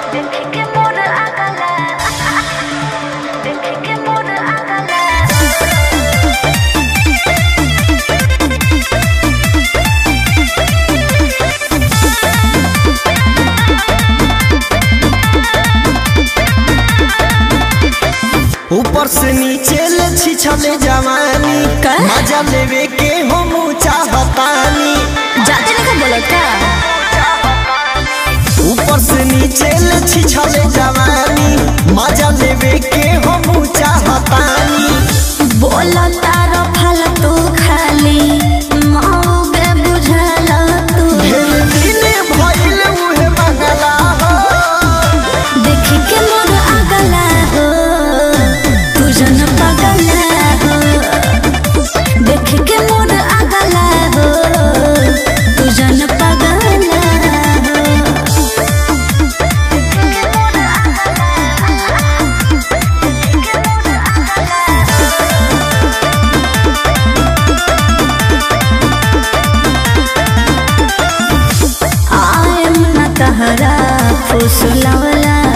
देख के मोर अगला देख के मोर अगला ऊपर से नीचे ले छिछले जवानी का? मजा लेवे के हम चाहतानी जाते नहीं बोलत का ऊपर से नीचे ले छिछले जवानी मजा लेवे के हम चाहतानी बोला तारो फालतू खाली मौगे बुझला तू ढेर दिन भइल उहे मंगला हो देख के मोर अगला हो तू जन पगला हो देख के मोर अगला हो तू जन पगला हो आयम न तहरा फुसलवला